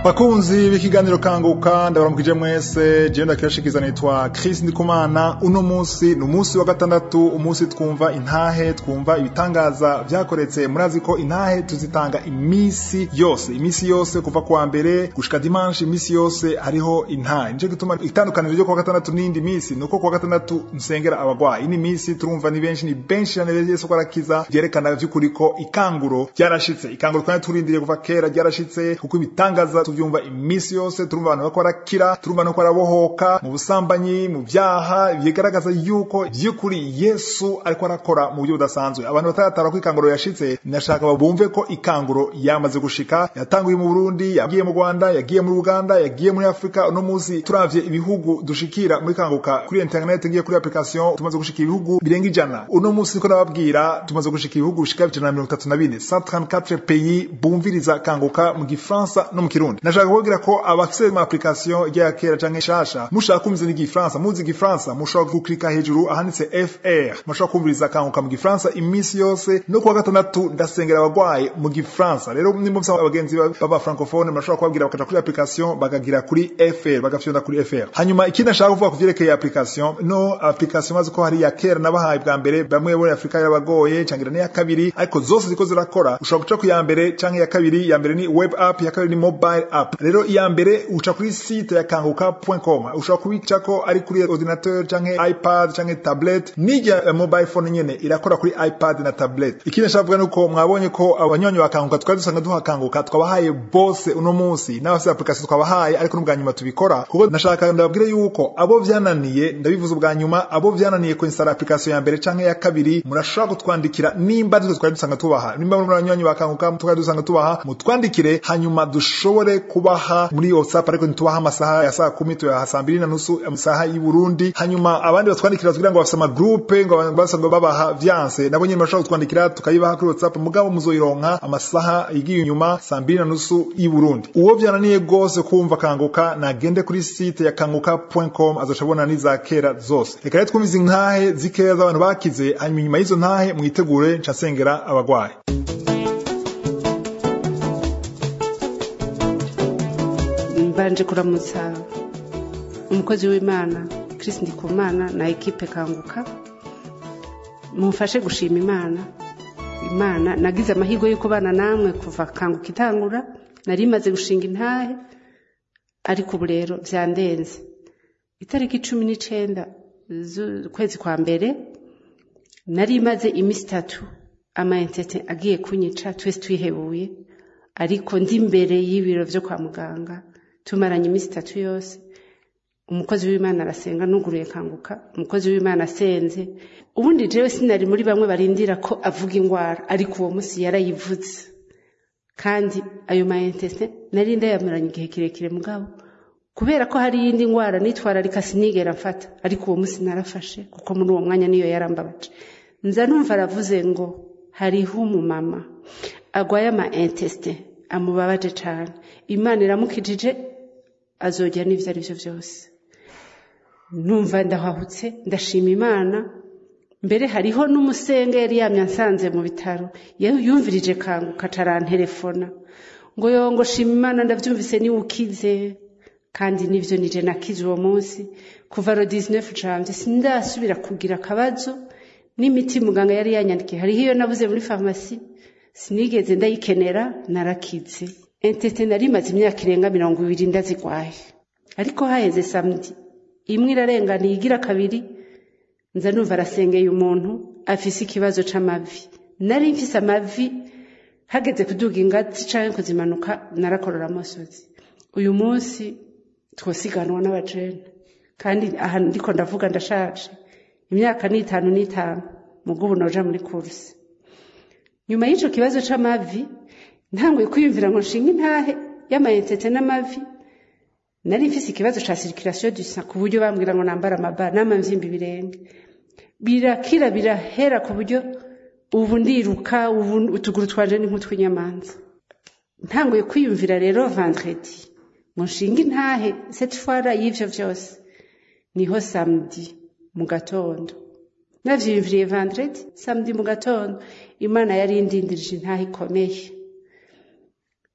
bakunzi b'ikiganiro kanguka ndabaramukije mwese jewe ndakirashikiza nitwa Chris Ndikumana uno munsi ni umunsi wa gatandatu umunsi twumva intahe twumva ibitangaza vyakoretse murazi ko intahe tuzitanga imisi yose imisi yose kuva kuwa mbere gushika dimanche imisi yose hariho intahe nico gituma itandukaniro ryo kuwa gatandatu n'indi misi nuko kuwa gatandatu nsengera abagwayi ini misi turumva ni benshi ni benshi cyane Yesu ko arakiza vyerekana vy'ukuri ko ikanguro ryarashitse ikanguro twari turindiriye kuva kera ryarashitse kuko ibitangaza tuvyumva imisi yose turumva abantu bako barakira turumva no barabohoka mu busambanyi mu vyaha bigaragaza yuko vy'ukuri Yesu ariko arakora mu buryo budasanzwe abantu bataratara ko ikanguro yashitse nashaka babumve ko ikanguro yamaze gushika yatanguye mu Burundi yagiye mu Rwanda yagiye muri Uganda yagiye muri Afrika no muzi turavye ibihugu dushikira muri kanguka kuri internet ngiye kuri application tumaze gushika ibihugu birenga ijana uno musi ko nababwira tumaze gushika ibihugu bishika ijana na mirongo itatu na bine 134 pays bumviriza kanguka mu gifaransa no mu kirundi nashaka kubabwira ko abafise mu application rya kera canke shasha mushaka kumviriza n'igifaransa muzi igifaransa mushobora guklika hejuru ahanditse fr mushobora kumviriza kanguka mu gifaransa iminsi yose no kuwa gatandatu ndasengera abagwayi mu gifaransa rero nimba mufise abagenzi baba francophone murashobora kubabwira bakaja kuri application bakagira kuri fr bagafyonda kuri fr hanyuma ikindi nashaka kuvuga ku vyerekeye application no application maze ko hari ya kera nabahaye bwa mbere bamwe muri Afrika yarabagoye cangira n'iya kabiri ariko zose ziko zirakora ushobora guca ku ya mbere canke ya kabiri ya mbere ni web app ya kabiri ni mobile app rero iya mbere uca kuri site ya kanguka.com ushobora kubicako ari kuri ordinateur canke ipad canke tablet n'irya mobile phone nyene irakora kuri ipad na tablet ikindi nashaka kuvuga nuko mwabonye ko abanyonyi ba kanguka twari dusanga duha kanguka twabahaye bose uno munsi n'abafite application twabahaye ariko n'ubwa nyuma tubikora kuko nashaka ndababwire yuko abo vyananiye ndabivuze ubwa nyuma abo vyananiye kuinstalla application ya mbere canke ya kabiri murashobora kutwandikira nimba ariko twari dusanga tubaha nimba muri abanyonyi ba kanguka twari dusanga tubaha mutwandikire hanyuma dushobore kubaha muri WhatsApp ariko ntitubaha amasaha ya saa kumi tuyaha saa mbiri na nusu amasaha y'i Burundi hanyuma abandi batwandikira kugira ngo bafise amagroupe ngo basanga babaha vyanse nabo nyine bashobora kutwandikira tukayibaha kuri WhatsApp mugabo muzoyironka amasaha igiye inyuma saa mbiri na nusu y'i Burundi uwo vyananiye gose kumva kanguka nagende kuri site ya kanguka.com azoshabona n'iza kera zose reka rero twumvize intahe zikeya z'abantu bakize hanyuma inyuma y'izo ntahe mwitegure ncasengera abagwayi mbanje kuramutsa umukozi w'imana Chris Ndikumana na ekipe kanguka mumfashe gushima imana imana nagize amahirwe yo kubana namwe kuva kanguka itangura nari maze gushinga intahe ariko ubu rero byandenze itariki cumi n'icenda z'ukwezi kwa mbere nari maze iminsi itatu amayentete agiye kunyica twese twihebuye ariko ndi imbere y'ibiro vyo kwa muganga tumaranye iminsi itatu yose umukozi w'imana arasenga nuguruye kanguka umukozi w'imana asenze ubundi jewe sinari muri bamwe barindira ko avuga ingwara ariko uwo munsi yarayivuze kandi ayo mayentese nari ndayamaranye igihe kirekire mugabo kubera ko hari iyindi ngwara nitwararika sinigera mfata ariko uwo munsi narafashe kuko muri uwo mwanya niyo yarambabaje nza numva aravuze ngo hariho umumama agwaye ama inteste amubabaje cane imana iramukijije azojya n'ivyo ari vyo vyose numva ndahahutse ndashima imana mbere hariho n'umusenge yari yamye ansanze mu bitaro yumvirije kanguka carantelefona ngo yongo shima imana ndavyumvise niwe ukize kandi nivyo nije nakize uwo munsi kuva ro 19 janvier sindasubira kugira akabazo n'imiti muganga yari yanyandikiye hariho iyo nabuze muri farumasi sinigeze ndayikenera narakize entete nari maze imyaka irenga mirongo ibiri ndazigwaye ariko haheze samedi imwe irarenganiye igira kabiri nza numva arasengeye umuntu afise ikibazo c'amavi nari mfise amavi hageze kuduga ingazi canke kuzimanuka narakorora amosozi uyu munsi twosiganwa n'abajene kandi aha ndiko ndavuga ndashaje imyaka ni itanu n'itanu mugo ubu noja muri kursi nyuma y'ico kibazo c'amavi ntanguye kwiyumvira ngo nshinga intahe y'amayentete n'amavi nari mfise ikibazo ca circulation du sang ku buryo bambwira ngo nambara amabara n'amamvyimbi birenge birakira birahera ku buryo ubu ndiruka ubu utuguru twanje ni nk'utw'inyamanza ntanguye kwiyumvira rero vendredi ngo nshinga intahe cette fois y'ivyo vyose niho samedi mu gatondo navyiyumviriye vendredi samedi mu gatondo imana yari indindirije intahe ikomeye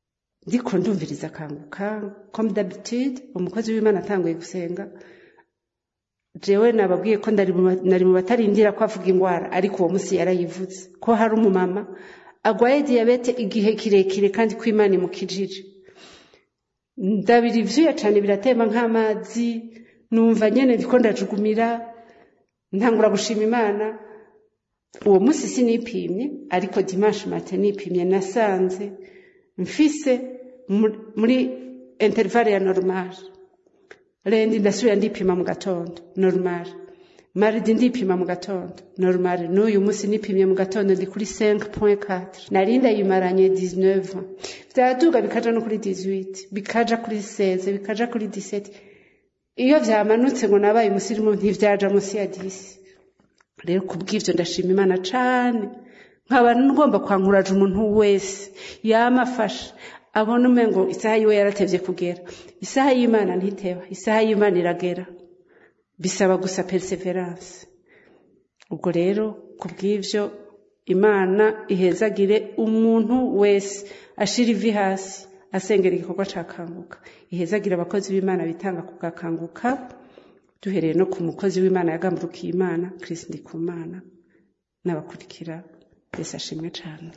ndiko ndumviriza akanguka comme d'habitude umukozi w'imana atanguye gusenga jewe nababwiye ko ndari mu ba- nari mu batarindira ko avuga ingwara ariko uwo munsi yarayivuze ko hari umumama agwaye diyabete igihe kirekire kandi ko imana imukijije ndabira ivyuya cane biratemba nk'amazi numva nyene ndiko ndajugumira ntangura gushima imana uwo munsi sinipimye ariko dimanche matin nipimye nasanze mfise mu- muri intervalle ya normal rendi ndasubira ndipima mu gatondo normal maridi ndipima mu gatondo normal n'uyu munsi nipimye mu gatondo ndi kuri 5.4 nari ndayimaranye 19 vyaduga bikaja no kuri 18 bikaja kuri 16 bikaja kuri 17 iyo vyamanutse ngo nabaye umusirimu ntivyaja munsi ya 10 rero kubw'ivyo ndashima imana cane nkaba ngomba kwankuraje umuntu wese yama afasha abona umengo isaha yiwe yaratevye kugera isaha y'imana ntiteba isaha y'imana iragera bisaba gusa perseverance ubwo rero kubw'ivyo imana ihezagire umuntu wese ashira ivi hasi asengera igikorwa ca kanguka ihezagire abakozi b'imana bitanga ku gakanguka duhereye no ku mukozi w'imana yagamburukiye imana kirisi ndikumana n'abakurikira yesu ashimwe cane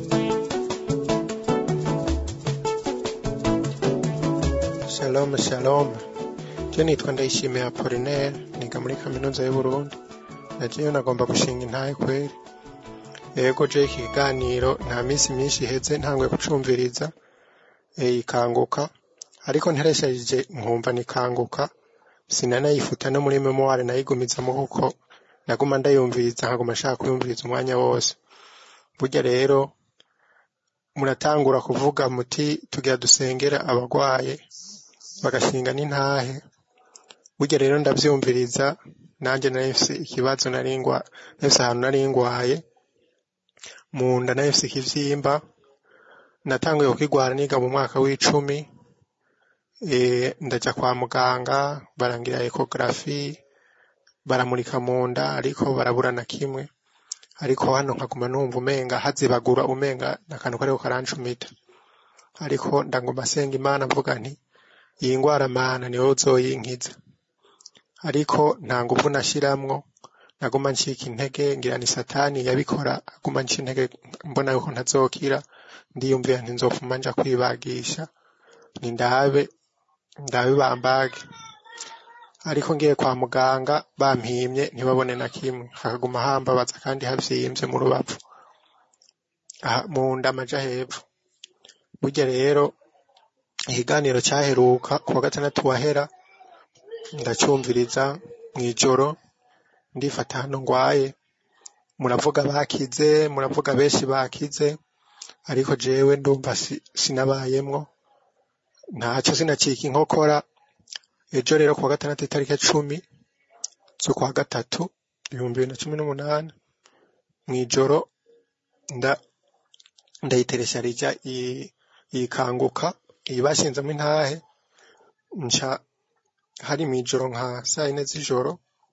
Shalom shalom je nitwa ndayishimiye Apollinaire niga muri kaminuza y'Uburundi nagiye nagomba gushinga intahe kweri yego je iki kiganiro nta minsi myinshi iheze ntanguye kucumviriza eh, ikanguka ariko nteresheje nkumva nikanguka sinanayifuta no muri memoire nayigumizamo kuko naguma ndayumviriza nkaguma nshaka kuyumviriza umwanya wose burya rero muratangura kuvuga muti tugira dusengera abagwaye bagashinga n'intahe burya rero ndavyumviriza nanje nari mfise ikibazo nari ngwa nari mfise ahantu nari ngwaye mu nda nari mfise ikivyimba natanguye kukigwara niga mu mwaka w'icumi e, ndaja kwa muganga barangira ekografi baramurika mu nda ariko barabura na kimwe ariko hano nkaguma numva umenga hazibagura umenga nakantu kariko karancumita ariko ndanguma senga imana mvuga nti iyi ngwara mana niwe uzoyinkiza ariko nta nguvu nashiramwo naguma ncika intege ngira ni satani yabikora aguma nca intege mbona yuko ntazokira ndiyumvira nti nzopfuma nja kwibagisha ni ndabe ndabe bambage ariko ngiye kwa muganga bampimye ntibabone na kimwe hakaguma hambabaza kandi havyimvye mu rubavu aha mu nda amaja hepfo burya rero ikiganiro cyaheruka ku wa gatandatu wahera ndacumviriza mw'ijoro ndifata hano ngwaye muravuga bakize muravuga benshi bakize ariko jewe ndumva si- sinabayemwo ntaco sinacika inkokora ejo rero ku wa gatandatu itariki cumi z'ukwa gatatu ibihumbi bibiri na cumi n'umunani mw'ijoro nda ndayiteresha rija i- ikanguka iyi bashinzemo intahe nca hari mw'ijoro nka saa yine z'ijoro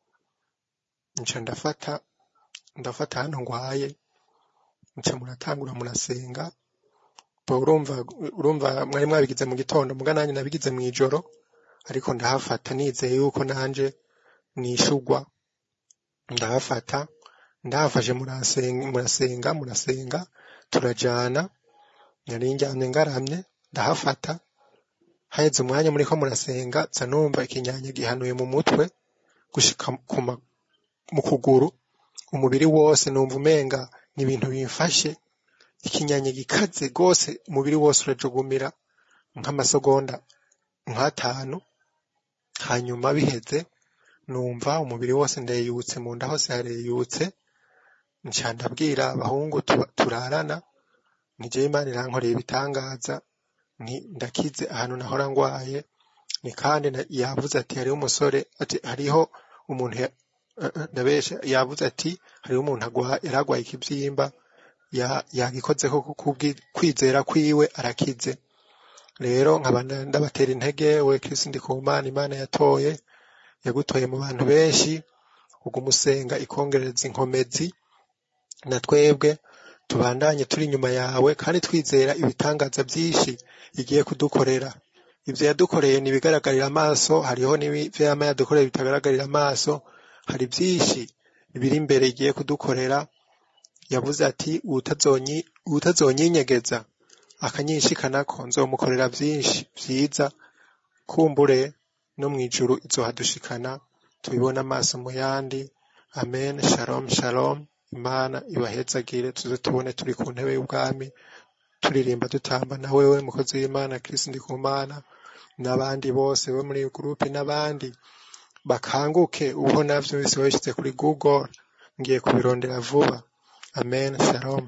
nca ndafata ndafata hano ngwaye nca muratangura murasenga bo urumva urumva mwari mwabigize mu gitondo muga nanjye nabigize mw'ijoro ariko ndahafata nizeye yuko nanje nishugwa ndahafata ndahafashe murasenga murasenga murasenga turajana nari njyamye ngaramye ndahafata haheze umwanya muriko murasenga nza numva ikinyanya gihanuye mu mutwe gushika ku ma- mu kuguru umubiri wose numva umenga ni ibintu bimfashe ikinyanya gikaze rwose umubiri wose urajugumira nk'amasegonda nk'atanu hanyuma biheze numva umubiri wose ndeyutse mu nda hose hareyutse nca ndabwira abahungu tu- turarana ni jewe imana irankoreye ibitangaza nti ndakize ahantu nahora ngwaye ni kandi na- yavuze ati hariho umusore ati hariho umuntu ya- eh, eh, ndabesha yavuze ati hariho umuntu agwa- yari agwaye ikivyimba ya- yagikozeko kubwi- kwizera kwiwe arakize rero nkaba nda- ndabatera intege we Kristo ndikumana imana yatoye yagutoye mu bantu benshi uguma usenga ikongereza inkomezi na twebwe tubandanye turi inyuma yawe kandi twizera ibitangaza byinshi igiye kudukorera ivyo yadukoreye ntibigaragarira amaso hariho n'ivyo yama yadukoreye bitagaragarira amaso hari byinshi biri imbere igiye kudukorera yavuze ati "Uwutazonyi- uwutazonyinyegeza akanyishikanako nzomukorera byinshi vyiza kumbure no mw'ijuru izohadushikana tubibone amaso mu yandi amen shalom shalom imana ibahezagire tuze tubone turi ku ntebe y'ubwami turirimba dutamba na wewe mukozi w'imana kirisi ndikumana n'abandi bose bo muri iyo gurupe n'abandi bakanguke ubu navyo bise babishyize kuri google ngiye kubirondera vuba amen shalom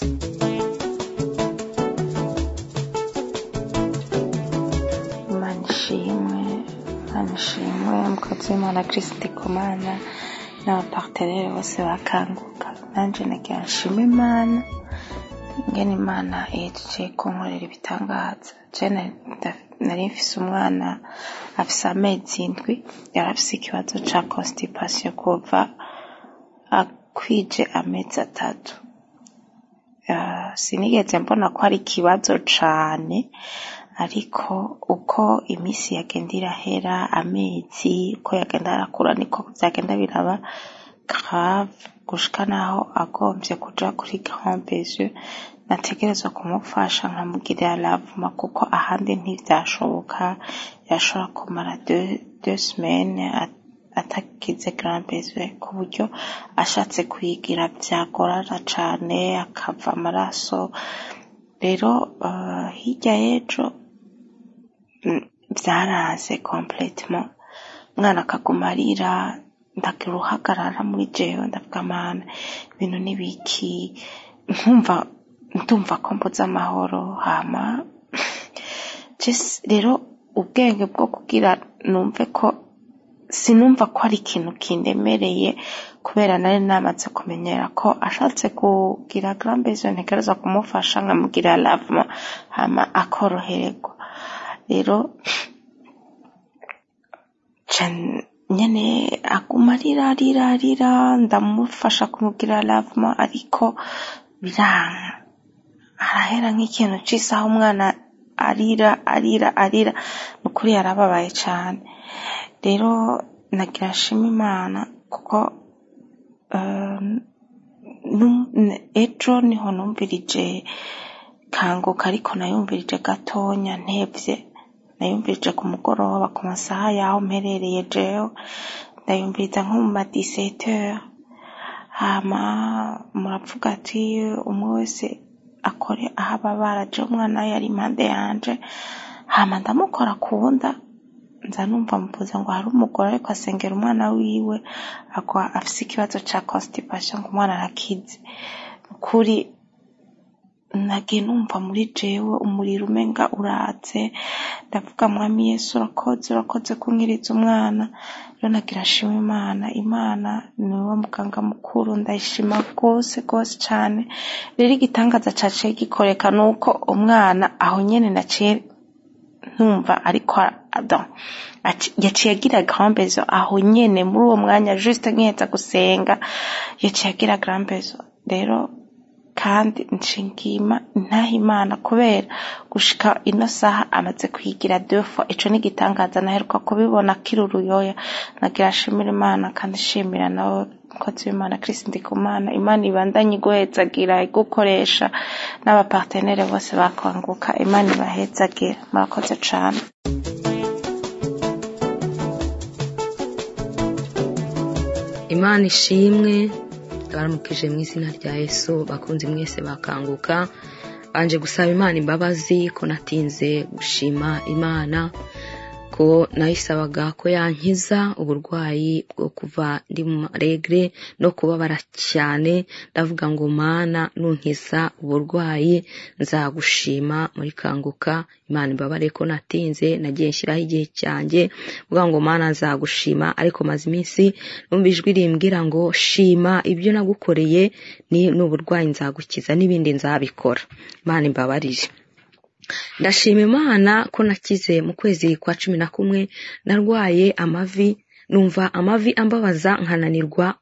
imana ishimwe imana ishimwe umukozi w'imana kirisiti kumana n'abaparteneri bose bakanguka nanjye nagira nshima imana ngene imana ihejeje kunkorera ibitangaza jene nari mfise umwana afise amezi indwi yari afise ikibazo ca constipation kuva akwije amezi atatu Ah, sinigeze mbona ko ari ikibazo cane ariko uko iminsi yagenda irahera amezi uko yagenda arakura niko vyagenda biraba grave gushika naho agomvye kuja kuri grand besoin nategerezwa kumufasha nkamugirira lavuma kuko ahandi ntivyashoboka yashobora kumara deux, deux semaines at- atagize grand besoin ku buryo ashatse kuyigira vyagorana cane akava amaraso rero uh, hirya y'ejo mm, vyaranze complètement umwana akaguma arira ndagira uruhagarara muri jewe ndavuga mana ibintu nibiki nkumva ndumva ko mbuze amahoro hama Just rero ubwenge bwo kugira numve ko sinumva ko ari ikintu kindemereye kubera nari namaze kumenyera ko ashatse kugira grand besoin ntegereza kumufasha nkamugira lavement hama akorohererwa rero ca nyene aguma arira arira arira ndamufasha kumugira lavement ariko biranga harahera nk'ikintu c'isaha umwana arira arira arira ni ukuri yarababaye cane rero nagira nshima imana kuko eh, nu- n- ejo niho numvirije kanguka ariko nayumvirije gatonya ntevye nayumvirije ku mugoroba ku masaha yaho mperereye jewe ndayumviriza nko mu ma 17 heures hama muravuga ati umwe wese akore aho ababara je umwana yari impande yanje hama ndamukora kunda nza numva muvuze ngo hari umugore ariko asengera umwana wiwe agwa afise ikibazo ca constipation ngo umwana arakize ukuri nagiye numva muri jewe umuriro umenga uratse ndavuga mwami yesu urakoze urakoze kunkiriza umwana rero nagira nshima imana imana niwe muganga mukuru ndayishima rwose rwose cane rero igitangaza caciye gikoreka nuko umwana aho nyene naciye ntumva ariko adon yaciye agira grand besoin aho nyene muri uwo mwanya juste nkiheza gusenga yaciye agira grand besoin rero kandi nshingima ntaha imana kubera gushika ino saha amaze kuyigira deux fois ico ni igitangaza naheruka kubibona akiri uruyoya nagira nshimira imana kandi nshimira nawe mukozi w'imana kirisi ndikumana imana ibandanye iguhezagira igukoresha n'abapartenere bose bakwanguka imana ibahezagira murakoze cane imana ishimwe baramukije mu izina rya yesu bakunze mwese bakanguka banje gusaba imana imbabazi ko natinze gushima imana ko nayisabaga ko yankiza uburwayi bwo kuva ndi mu maregre no kubabara cyane ndavuga ngo mana nunkiza uburwayi nzagushima muri kanguka imana imbabare ko natinze nagiye nshyiraho igihe cyanjye vuga ngo mana nzagushima ariko maze iminsi numva ijwi rimbwira ngo shima ibyo nagukoreye ni n'uburwayi nzagukiza n'ibindi nzabikora imana imbabarire ndashima imana ko nakize mu kwezi kwa cumi na kumwe narwaye amavi numva amavi ambabaza nkananirwa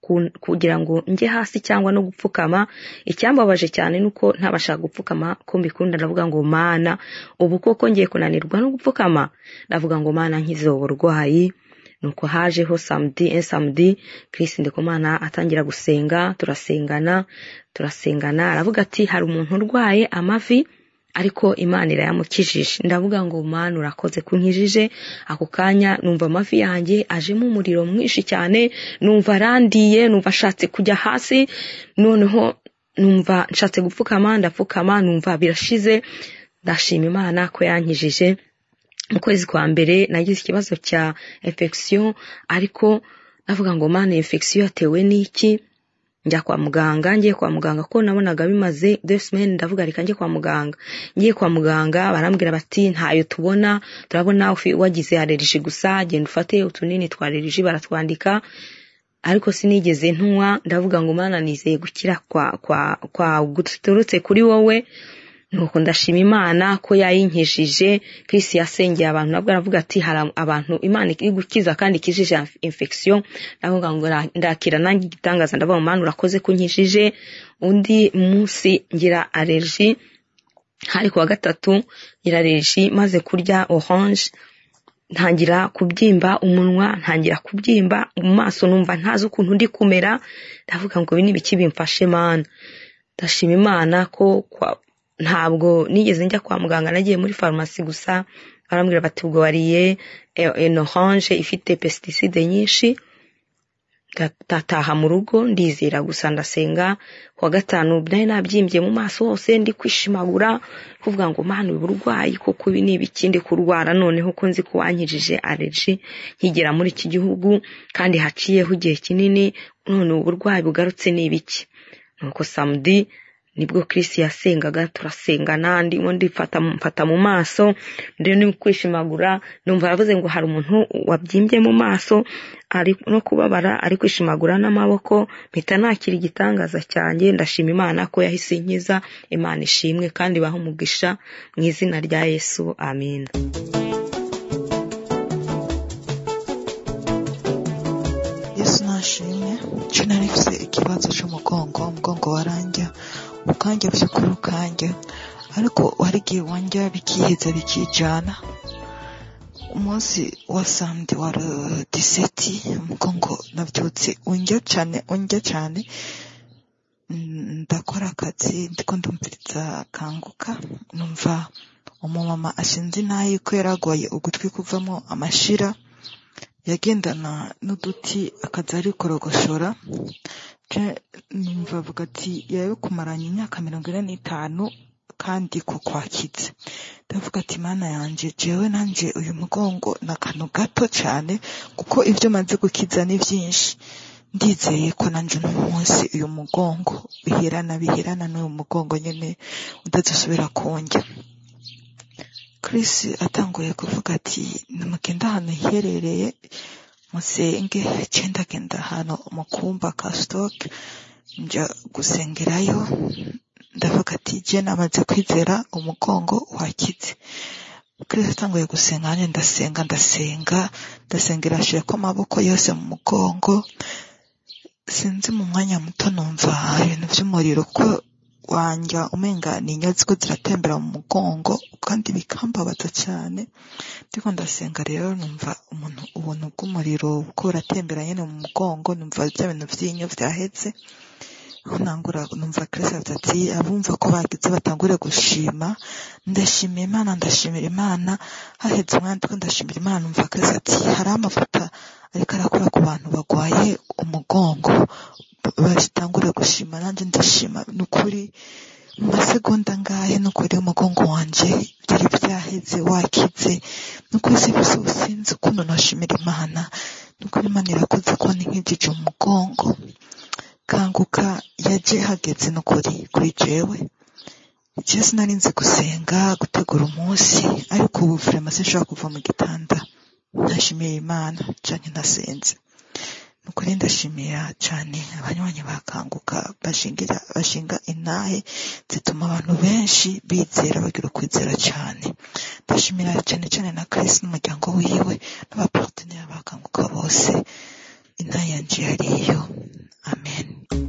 ku- kugira ngo njye hasi cyangwa no gupfukama icyambabaje cyane nuko ntabashaka gupfukama ko mbikunda ndavuga ngo mana ubu koko ngiye kunanirwa no gupfukama ndavuga ngo mana nkize ubu burwayi nuko hajeho samedi en samedi Chris Ndikumana atangira gusenga turasengana turasengana aravuga ati hari umuntu urwaye amavi ariko imana irayamukijije ndavuga ngo mana urakoze kunkijije ako kanya numva amavi yanjye ajemo umuriro mwinshi cyane numva arandiye numva ashatse kujya hasi noneho numva nshatse gupfukama ndapfukama numva birashize ndashima imana ko yankijije mu kwezi kwa mbere nagize ikibazo cya infection ariko navuga ngo mana infection yatewe n'iki njya kwa muganga ngiye kwa muganga ko nabonaga bimaze deux semaines ndavuga reka njye kwa muganga ngiye kwa muganga barambwira bati ntayo tubona turabona ufi- wagize allergie gusa genda ufate utunini twa allergie baratwandika ariko sinigeze ntunywa ndavuga ngo mana nizeye gukira kwa kwa kwa guturutse kuri wowe nuko ndashima imana ko yayinkijije Chris yasengeye abantu nabwo aravuga ati hari abantu imana iri gukiza kandi ikijije infection ndavuga ngo ra- ndakira nanjye igitangaza ndavuga ngo mana urakoze kunkijije undi munsi ngira allergie hari kuwa gatatu ngira allergie maze kurya orange ntangira kubyimba umunwa ntangira kubyimba mu maso numva ntazi ukuntu ndi kumera ndavuga ngo ibi ni ibiki bimfashe mana ndashima imana ko kwa, ntabwo nigeze njya kwa muganga nagiye muri farumasi gusa barambwira bati ubwo wariye eh, en orange ifite pesticide nyinshi ndataha mu rugo ndizera gusa ndasenga kuwa gatanu nari nabyimbye mu maso hose ndi kwishimagura kuvuga ngo mana ubu burwayi kuko ibi ni ibiki ndi kurwara noneho ko nzi ko wankijije allergie nkigera muri iki gihugu kandi haciyeho igihe kinini none ubu burwayi bugarutse ni ibiki nuko samedi nibwo Chris yasengaga turasengana ndimo ndifata mfata mu maso rero ni kwishimagura numva aravuze ngo hari umuntu wabyimbye mu maso ari no kubabara ari kwishimagura n'amaboko mpita nakira igitangaza cyanjye ndashima imana ko yahise inkiza imana ishimwe kandi baha umugisha mu izina rya yesu amen yesu nashimwe nje nari mfise ikibazo c'umugongo umugongo warandya ukandya vy'ukuri ukandya ariko hari igihe wandya bikiheza bikijana umunsi wa samedi wa le 17 umugongo navyutse undya cane undya cane Mm, ndakora akazi ndiko ndumviriza kanguka numva umumama ashinze intayi ko yaragwaye ugutwi kuvamo amashira yagendana n'uduti akaza ari korogoshora je numva avuga ati yabikumaranye imyaka mirongo ine n'itanu kandi ko kwakitse ndavuga ati mana yanje jewe nanje uyu mugongo ni akantu gato cyane kuko ibyo maze gukiza ni byinshi ndizeye ko nanje uno munsi uyu mugongo bihirana bihirana n'uyu mugongo nyene udazosubira kundya Chris atanguye kuvuga ati nimugenda ahantu hiherereye musenge ce ndagenda ahantu mu kumba ka stock nja gusengerayo ndavuga ati je namaze kwizera umugongo wakize Chris atanguye gusenga nanjye ndasenga ndasenga ndasengera ashirako amaboko yose mu mugongo sinzi mu mwanya muto numva ibintu by'umuriro ko wanja umenga ni inyozi ko ziratembera mu mugongo kandi bikambabaza cyane ndiko ndasenga rero numva umuntu ubuntu bw'umuriro ko buratembera nyene mu mugongo numva bya bintu vy'inyo vyaheze aho nangura numva Kristo avuze ati abumva ko bagize batangure gushima ndashimira Imana ndashimira Imana haheze umwanya ndiko ndashimira Imana numva Kristo ati hari amavuta ariko arakora ku bantu bagwaye umugongo batangure gushima nanjye ndashima ni ukuri mu masegonda ngahe ni ukuri umugongo wanje byari byaheze wakize ni ukuri sibise ubusinzi ukuntu nashimira Imana ni ukuri Imana irakoze ko nkijije umugongo kanguka yaje hageze no kuri kuri jewe jewe sinari nzi gusenga gutegura umunsi ariko ubu vraiment sinshobora kuva mu gitanda ndashimiye Imana canke nasenze nukuri ndashimira cyane abanywanyi bakanguka bashingira bashinga intahe zituma abantu benshi bizera bagira ukwizera cyane ndashimira cyane cyane na Chris n'umuryango wiwe n'abaparteneri bakanguka bose intahe yanje yariyo amen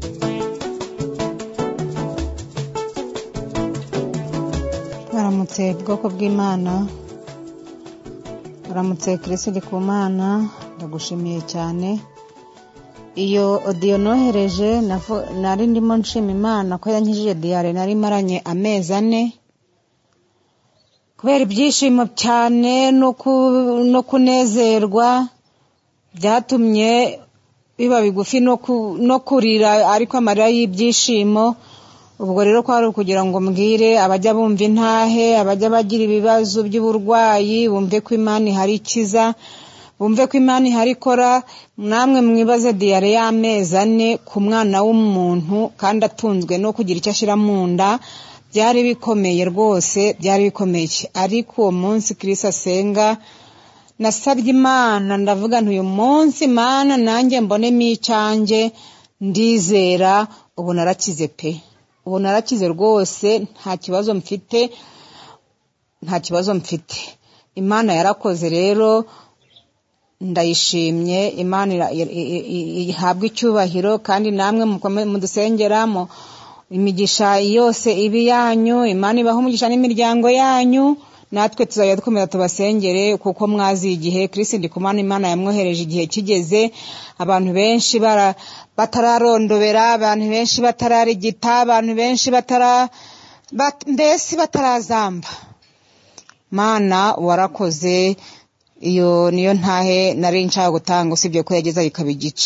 baramutse bwoko bw'imana baramutse kirisiti ku mana ndagushimiye cyane iyo odiyo nohereje navu- nari ndimo nshima imana ko yankijije diyare nari maranye amezi ane kubera ibyishimo cyane no ku- no kunezerwa byatumye biba bigufi no ku- no kurira ariko amarira y'ibyishimo ubwo rero kwari ukugira ngo mbwire abajya bumva intahe abajya bagira ibibazo by'uburwayi bumve ko imana ihari ikiza bumve ko imana ihari ikora namwe mwibaze diyare y'amezi ane ku mwana w'umuntu kandi atunzwe no kugira icyo ashyira mu nda byari bikomeye rwose byari bikomeye ariko uwo munsi kirisi asenga nasabye imana ndavuga nti uyu munsi imana nanjye mbonemo icyanjye ndizera ubu narakize pe ubu narakize rwose nta kibazo mfite nta kibazo mfite imana yarakoze rero ndayishimye imana ira- i- i- i- ihabwe icyubahiro kandi namwe mukome- mudusengera mu imigisha yose ibi yanyu imana ibaho umugisha n'imiryango yanyu natwe tuzajya dukomeza tubasengere kuko mwazi igihe kirisi ndikumana imana yamwohereje igihe kigeze abantu benshi bara- batararondobera abantu benshi batararigita abantu benshi batara bat- mbese batarazamba mana warakoze iyo niyo ntahe nari nshaka gutanga usibye ko yageza ikaba igice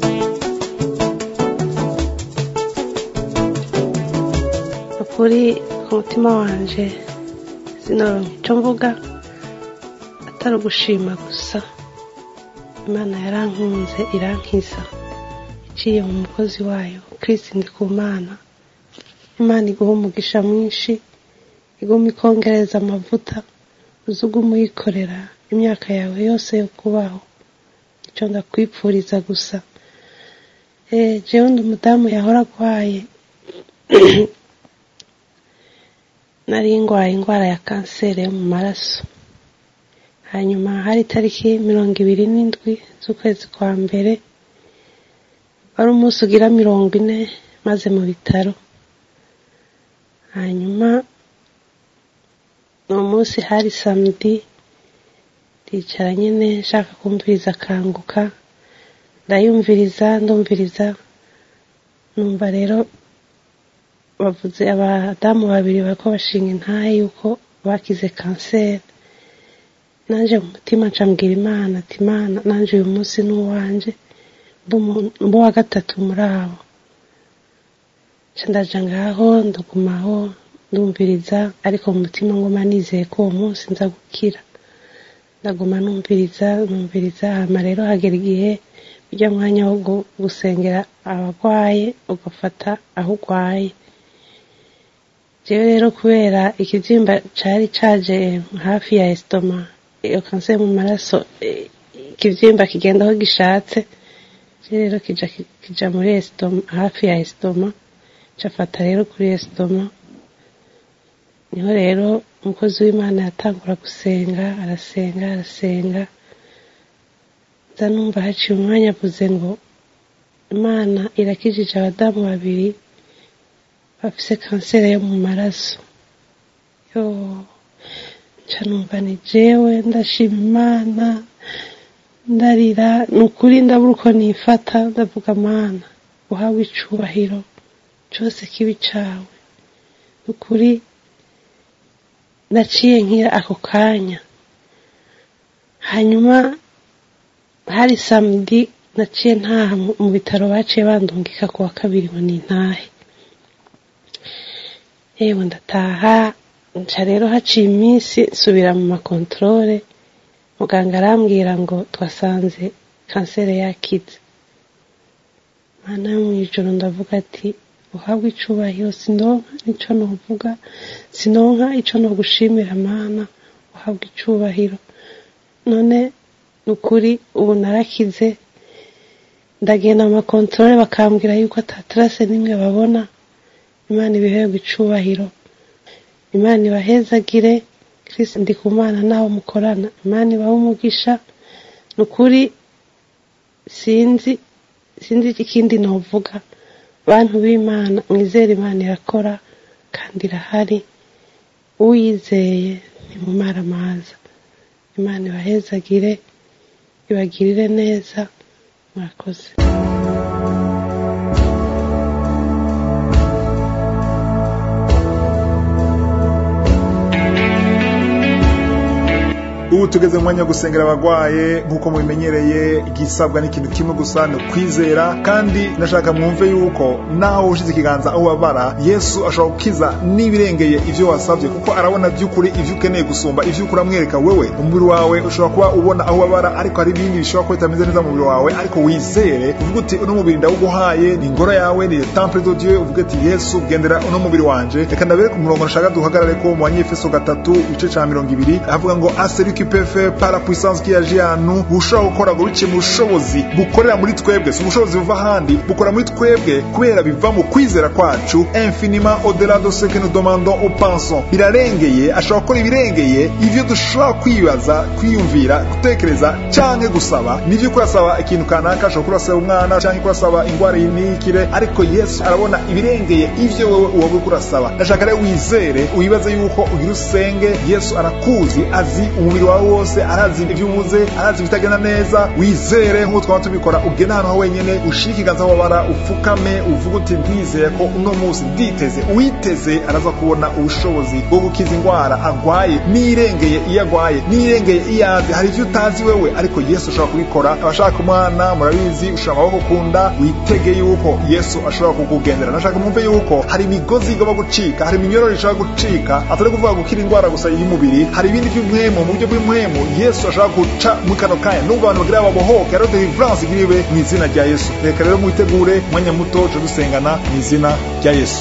ukuri ku mutima wanje sinoronka icyo mvuga atari ugushima gusa imana yarankunze irankiza iciye mu mukozi wayo kirisi ndi ku mana imana iguha umugisha mwinshi iguma ikongereza amavuta uzi uguma uyikorera imyaka yawe yose yo kubaho icyo ndakwipfuriza gusa eh jewe ndi umudamu yahora agwaye nari ndwaye indwara ya kanseri yo mu maraso hanyuma hari itariki mirongo ibiri n'indwi z'ukwezi kwa mbere wari umunsi ugira mirongo ine maze mu bitaro hanyuma uwo munsi hari samedi ndicara nyine nshaka kumviriza akanguka ndayumviriza ndumviriza numva rero bavuze abadamu babiri bariko bashinga intahe yuko bakize kanseri nanje mu mutima ncambwira imana ati imana nanje uyu munsi ni uwanje mbo wa gatatu muri abo nca ndaja ngaho ndagumaho ndumviriza ariko mu mutima nguma nizeye ko uwo munsi nza gukira ndaguma numviriza numviriza hama rero hagera igihe ujya mwanya wo gu- gusengera abarwaye ugafata aho urwaye jewe rero kubera ikibyimba cari caje hafi ya estoma iyo kanseri mu maraso eh, ikibyimba kigenda aho gishatse je rero kija kija muri estoma hafi ya estoma cafata rero kuri estoma niho rero umukozi w'imana yatangura gusenga arasenga arasenga nza numva haciye umwanya avuze ngo imana irakijije abadamu babiri bafise kanseri yo mu maraso yo nca numva ni jewe ndashima imana ndarira ni ukuri ndabura uko nifata ndavuga mana uhawe icubahiro cose kibi cawe ni ukuri naciye nkira ako kanya hanyuma hari samedi naciye ntaha mu- mu bitaro baciye bandungika ku wa kabiri ngo nintahe yewe ndataha nca rero haciye iminsi nsubira mu makontorore muganga arambwira ngo twasanze kanseri yakize mana yo mu ijoro ndavuga ati uhabwe icubahiro sinonka nico novuga sinonka ico nogushimira mana uhabwe icubahiro none ni ukuri ubu narakize ndagenda mu makontorore bakambwira yuko atatarase n'imwe babona imana ibiherwe icubahiro imana ibahezagire kirisi ndi ku mana nawe mukorana imana ibahe umugisha ni ukuri sinzi sinzi ikindi novuga bantu b'imana mwizere imana irakora kandi irahari uyizeye ntimumara amaza imana ibahezagire ibagirire neza murakoze ubu tugeze mu mwanya wo gusengera abagwaye nk'uko mubimenyereye igisabwa n'ikintu kimwe gusa ni ukwizera kandi nashaka mwumve yuko naho ushize ikiganza aho ubabara yesu ashobora gukiza n'ibirengeye ivyo wasabye kuko arabona by'ukuri ivyo ukeneye gusumba ivyo ukura amwereka wewe umubiri wawe ushobora kuba ubona aho ubabara ariko hari ibindi bishobora kuba bitameze neza mu mubiri wawe ariko wizere uvuga uti uno mubiri ndawuguhaye ni ingoro yawe ni temple de dieu uvuga ati yesu gendera uno mubiri wanje reka ndabere ku murongo nashaka duhagarare ko mu banyefeso gatatu igice ca mirongo ibiri avuga ngo aseri qui peut faire par la puissance qui agit en nous bushobora gukora ngo biciye mu bushobozi bukorera muri twebwe si ubushobozi buva ahandi bukora muri twebwe kubera biva mu kwizera kwacu infiniment au-delà de ce que nous demandons ou pensons birarengeye ashobora gukora ibirengeye ivyo dushobora kwibaza kwiyumvira gutekereza canke gusaba nivyo kurasaba ikintu kanaka ashobora kurasaba umwana canke kurasaba ingwara yinikire ariko yesu arabona ibirengeye ivyo wewe wowe kurasaba ndashaka rero wizere wibaze yuko ugira usenge yesu arakuzi azi umubiri wawe wose arazi ibyo ubuze arazi ibitagenda neza wizere nk'uko twaba tubikora ugenda ahantu ha wenyene ushire ikiganza aho babara upfukame uvuga uti ndizeye ko uno munsi nditeze uwiteze araza kubona ubushobozi bwo gukiza indwara agwaye n'irengeye iyo agwaye n'irengeye iyo azi hari ivyo utazi wewe ariko yesu ashobora kubikora abashaka umwana murabizi ushira amaboko kunda witege yuko yesu ashobora kukugendera nashaka mwumve yuko hari imigozi igomba gucika hari iminyororo ishobora gucika atari kuvuga gukira indwara gusa y'umubiri hari ibindi by'umwemo mu buryo bw'umwemo yesu ashobora guca muri kano kanya nubwo abantu bagira babohoke rero deliverance igiriwe mu izina rya yesu reka rero mwitegure umwanya muto tuje dusengana mu izina rya yesu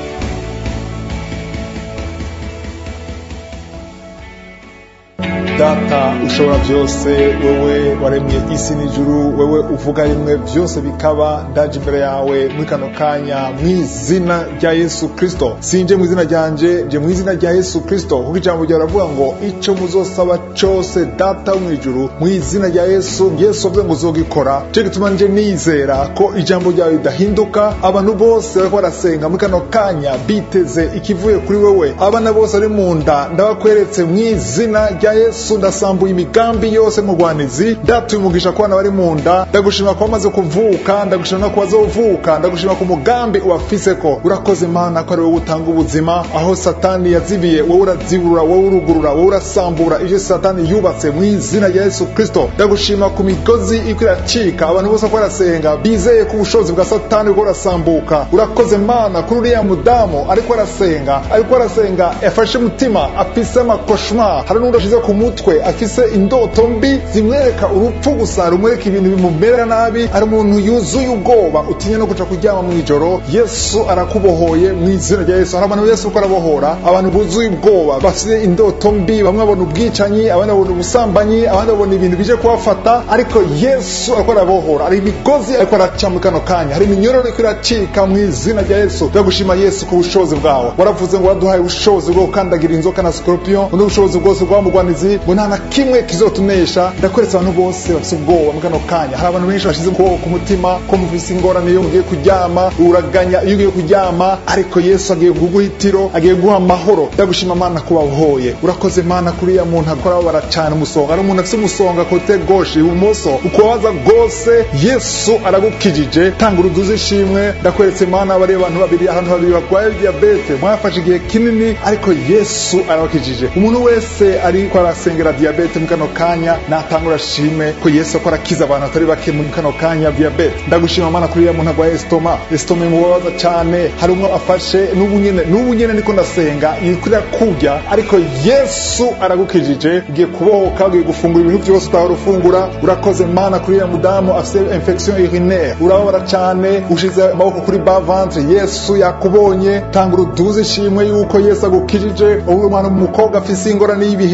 data ushobora byose wewe waremye isi n'ijuru wewe uvuga rimwe byose bikaba ndaje imbere yawe muri kano kanya mu izina rya yesu kristo sinje mu izina ryanje nje mu izina rya yesu kristo kuko ijambo ryawe ravuga ngo ico muzosaba cose data wo mu ijuru mu izina rya yesu yesu avuze ngo uzogikora cyo gituma nje nizera ko ijambo ryawe ridahinduka abantu bose bariko barasenga muri kano kanya biteze ikivuye kuri wewe abana bose bari mu nda ndabakweretse mu izina rya yesu yesu ndasambuye imigambi yose mugwanizi ndatuye umugisha ku bana bari mu nda ndagushima ko bamaze kuvuka ndagushima no kubazovuka ndagushima ku mugambi ubafise ko urakoze mana ko ari wowe utanga ubuzima aho satani yazibiye wowe uraziburura wowe urugurura wowe urasambura ivyo satani yubatse mu izina rya yesu kristo ndagushima ku migozi iko iracika abantu bose ko barasenga bizeye ko ubushobozi bwa satani buriko burasambuka urakoze mana kuri uriya mudamu ariko arasenga ariko arasenga yafashe umutima afise amakoshma hari n'undi ashize ku mutwe mutwe afise indoto mbi zimwereka urupfu gusa rumwereka ibintu bimumera nabi ari umuntu yuzuye ubwoba utinya no kuja kuryama mu ijoro yesu arakubohoye mu izina rya yesu hari abantu yesu uko arabohora abantu buzuye ubwoba bafite indoto mbi bamwe babona ubwicanyi abandi babona ubusambanyi abandi babona ibintu bije kubafata ariko yesu ariko arabohora hari imigozi ariko araca muri kano kanya hari iminyororo iriko iracika mu izina rya yesu turagushima yesu ku bushobozi bwawe waravuze ngo waduhaye ubushobozi bwo gukandagira inzoka na scorpion n'ubushobozi bwose bw'amugwanizi ngo nta na kimwe kizotunesha ndakweretse abantu bose bafite ubwoba muri kano kanya hari abantu benshi bashize ukuboko ku mutima ko mufise ingorane iyo mugiye kuryama uraganya iyo ugiye kuryama ariko yesu agiye kuguha itiro agiye guha amahoro ndagushima mana kubahoye urakoze mana kuri ya muntu akora babara cyane umusonga ari umuntu afite umusonga kote goshe ibumoso ukubabaza rwose yesu aragukijije tanga uruduzi ishimwe ndakweretse mana bariya abantu babiri ahantu babiri barwaye diyabete mwafashe igihe kinini ariko yesu arabakijije umuntu wese ariko arasengera diyabete mu kano kanya natangura shime ko yesu akora akiza abantu atari bake mu kano kanya diyabete ndagushima mana kuri ya muntu arwaye esitoma esitoma imubabaza cyane hari umwe afashe n'ubu nyene n'ubu nyene niko ndasenga iriko kurya ariko yesu aragukijije ugiye kubohoka ugiye gufungura ibintu byose utahora ufungura urakoze mana kuri ya mudamu afite infection urinaire urababara cyane ushize amaboko kuri ba ventre yesu yakubonye tanga uruduzi ishimwe yuko yesu agukijije ubu mwana umukobwa afise ingorane y'ibihere bimu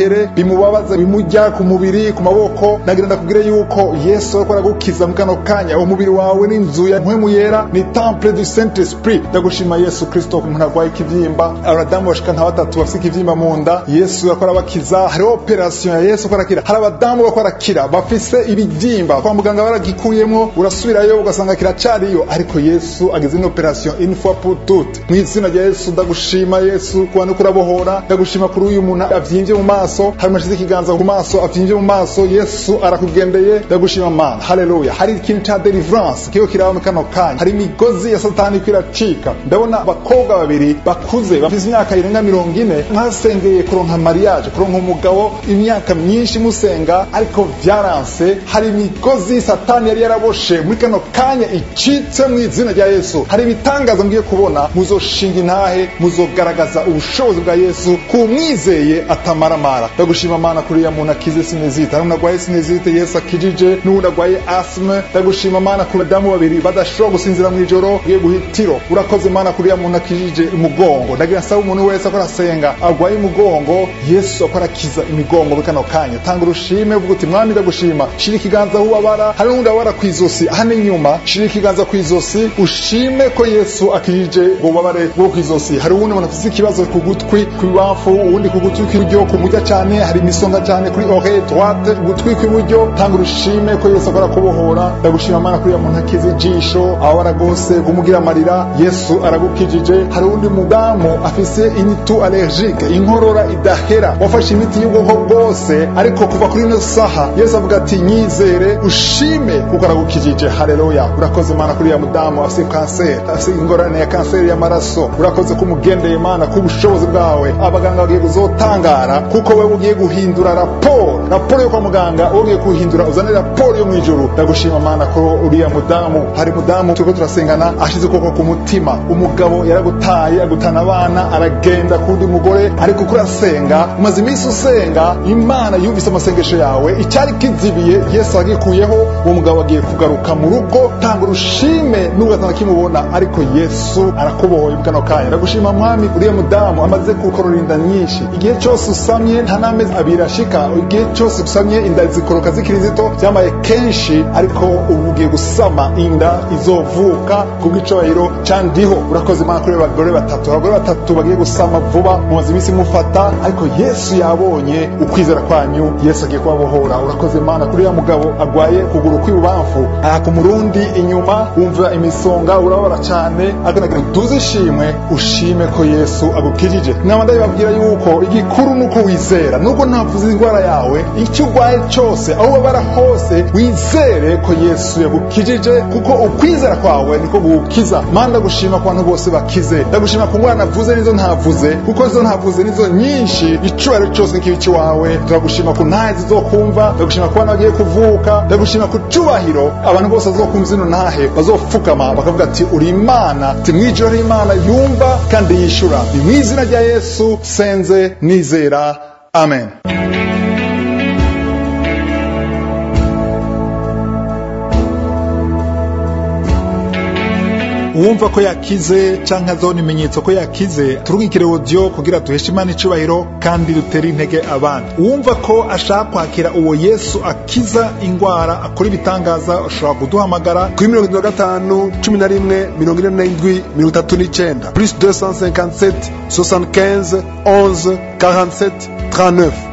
bimubabaza bimujya ku mubiri ku maboko nagira ndakubwire yuko yesu ariko aragukiza mu kano kanya umubiri wawe n'inzu ya mpwemu yera ni temple du saint esprit ndagushima yesu kristo umuntu arwaye ikivyimba abadamu bashika nka batatu bafite ikivyimba mu nda yesu ariko arabakiza hariho operation ya yesu ariko arakira hari abadamu bariko arakira bafise ibivyimba kwa muganga baragikuyemwo urasubirayo ugasanga kiracariyo ariko yesu agize ino operation une fois pour toutes mu izina rya yesu ndagushima yesu kuba nuko urabohora ndagushima kuri uyu muntu avyimvye mu maso hari mashize ikiganza ku maso avyimvye mu maso yesu arakugendeye ndagushima mana haleluya hari ikintu ca deliverance kiyo kiraba mu kano kanya hari imigozi ya satani iko iracika ndabona abakobwa babiri bakuze bafise imyaka irenga mirongo ine mwasengeye kuronka mariage kuronka umugabo imyaka myinshi musenga ariko vyaranse hari imigozi satani yari yaraboshe muri kano kanya icitse mu izina rya yesu hari ibitangaza mugiye kubona muzoshinga intahe muzogaragaza ubushobozi bwa yesu kumwizeye atamaramara ndagushima mana kuri ya muntu akize sinezite hari umuntu agwaye sinezite yesu akijije n'uwundi agwaye asme ndagushima mana kuri badamu babiri badashobora gusinzira mu ijoro ugiye guhitiro urakoze mana kuri ya muntu akijije umugongo ndagira nsaba umuntu wese akora asenga agwaye umugongo yesu akora akiza imigongo muri kano kanya tanga urushime uvuga uti mwami ndagushima shira ikiganza aho ubabara hari n'undi ababara ku izosi hano inyuma shira ikiganza ku izosi ushime ko yesu akijije ububabare bwo ku izosi hari uwundi muntu afite ikibazo ku gutwi kw'ibafu uwundi ku gutwi kw'iburyo kumujya cyane hari imisonga cyane kuri oreille droite ugutwi kw'iburyo tanga urushime ko yesu akora kubohora ndagushima mana kuri ya muntu akize ijisho ababara rwose kumugira amarira yesu aragukijije hari uwundi mudamu afise initu allergique inkorora idahera wafashe imiti y'ubwoko bwose ariko kuva kuri ino saha yesu avuga ati nyizere ushime kuko aragukijije haleluya urakoze mana kuri ya mudamu afise kanseri afise ingorane ya kanseri y'amaraso urakoze ko umugendeye mana ku bushobozi bwawe abaganga bagiye kuzotangara kuko wewe ugiye guhindura raporo raporo yo kwa muganga wowe ugiye kuhindura uzane raporo yo mu ijuru ndagushima mana ko uriya mudamu hari mudamu turiko turasengana ashize ukuboko ku mutima umugabo yaragutaye agutana abana aragenda kundi mugore ariko uko urasenga umaze iminsi usenga imana yumvise amasengesho yawe icyari kizibiye yesu agikuyeho uwo mugabo agiye kugaruka mu rugo tanga urushime nubwo atanakimubona ariko yesu arakubohoye mu kano kanya ndagushima mwami uriya mudamu amaze gukorora inda nyinshi igihe cyose usamye nta n'amezi abiri ashika igihe cyose usamye inda zikoroka zikiri zito byamaye kenshi ariko ubu ugiye gusama inda izovuka kubw'icubahiro candiho urakoze imana kuri abagore batatu abagore batatu bagiye gusama vuba mumaze iminsi mufata ariko yesu yabonye ukwizera kwanyu yesu agiye kubabohora urakoze imana kuri ya mugabo agwaye kuguru kw'ibubamfu ahaka umurundi inyuma wumva imisonga urababara cyane akanagira duze ishimwe ushime ko yesu agukijije nama ndabibabwira yuko igikuru nuko wizera nubwo ntavuze indwara yawe icyo urwaye cyose aho ubabara hose wizere ko yesu yagukijije kuko ukwizera kwawe niko gukiza mana ndagushima ku bantu bose bakize ndagushima ku ngwara navuze nizo ntavuze kuko izo ntavuze nizo nyinshi icubahiro cyose nikibi iwawe turagushima ku ntahe zizokumva ndagushima ku bana bagiye kuvuka ndagushima ku cubahiro abantu bose bazokumva zino ntahe bazopfukama bakavuga ati uri imana ati mwijoro ari imana yumva kandi yishura ni mu izina rya yesu senze nizera amen uwumva ko yakize canke azona imenyetso ko yakize turungikire audio kugira duheshe imana icubahiro kandi dutere intege abandi uwumva ko ashaka kwakira uwo yesu akiza ingwara akora ibitangaza ushobora kuduhamagara kuri mirongo itatu na gatanu cumi na rimwe mirongo ine n'indwi mirongo itatu n'icenda plus 257 75 11 47 39